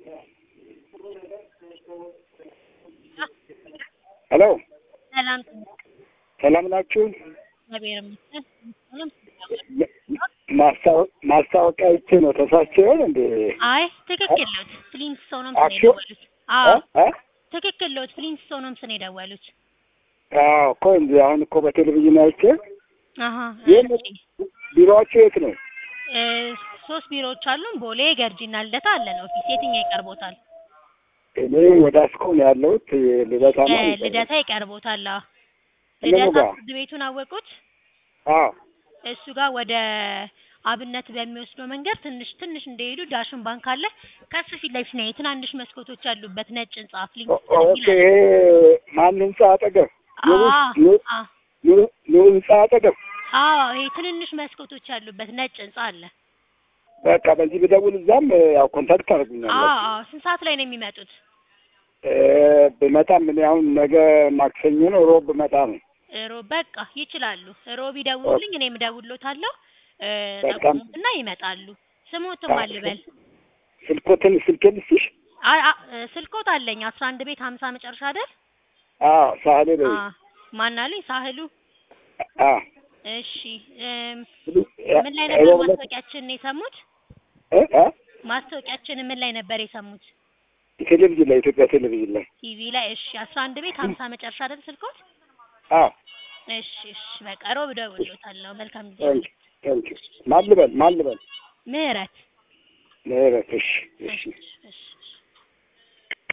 ሄሎ ሰላም ሰላም ናችሁ? እግዚአብሔር ይመስገን። ሁሉም ማስታወ- ማስታወቂያ ይቼ ነው ተሳስቼ ይሆን እንዴ? አይ ትክክል ነዎት። ፍሊንስቶንም ስን አክሽን? የደወሉት። አዎ እ? ትክክል ነዎት። ፍሊንስቶንም ስን የደወሉት። አዎ እኮ እንዴ አሁን እኮ በቴሌቪዥን አይቼ አሀ ይህን እሺ። ቢሮአችሁ የት ነው? እ ሶስት ቢሮዎች አሉን። ቦሌ፣ ገርጂና ልደታ አለን ኦፊስ። የትኛው ይቀርቦታል? እኔ ወደ አስኮ ነው ያለሁት ልደታ እ ነው። ልደታ ይቀርቦታል። አዎ እነሙ ልደታ ጋር? ፍርድ ቤቱን አወቁት? አዎ እሱ ጋር ወደ አብነት በሚወስደው መንገድ ትንሽ ትንሽ እንደሄዱ ዳሽን ባንክ አለ። ከሱ ፊት ለፊት ነው ትናንሽ መስኮቶች ያሉበት ነጭ ህንጻ ኦ- ፍሊንስቶን ኦኬ የሚል አለ። ይሄ ማን ህንጻ አጠገብ ኑሩ አዎ ኑ- አዎ ኑ- ኑሩ ህንጻ አጠገብ አዎ ይሄ ትንንሽ መስኮቶች ያሉበት ነጭ ህንጻ አለ። በቃ በዚህ ብደውል እዛም ያው ኮንታክት አዎ ታደርጉኛላችሁ። አዎ ስንት ሰዓት ላይ ነው የሚመጡት? እ ብመጣም እኔ አሁን ነገ ማክሰኞ ነው ሮብ ብመጣ ነው። ሮብ በቃ ይችላሉ። ሮብ ይደውሉልኝ፣ እኔም እደውልሎታለሁ። እ በጣም ጠቁሙትና ይመጣሉ። ስሞትም አልበል ስልኮትን ስልኬን ልስጥሽ? አይ አ- እ ስልኮት አለኝ አስራ አንድ ቤት ሀምሳ መጨረሻ አይደል? አዎ ሳህሌ በይ። አ ማን አለኝ ሳህሉ። አዎ እሺ እም፣ እ- ምን ላይ ነበር ሮብ ዕለት- ማስታወቂያችንን የሰሙት? እ እ ማስታወቂያችንን ምን ላይ ነበር የሰሙት? ቴሌቪዥን ላይ ኢትዮጵያ ቴሌቪዥን ላይ ቲቪ ላይ። እሺ አስራ አንድ ቤት ሀምሳ መጨረሻ አይደል ስልኮት? አዎ እሺ እሺ በቃ ሮብ እደውልሎታለሁ። መልካም ጊዜ። ታንክ ታንክ ማን ልበል ማን ልበል ምህረት ምህረት እሺ እሺ እሺ እሺ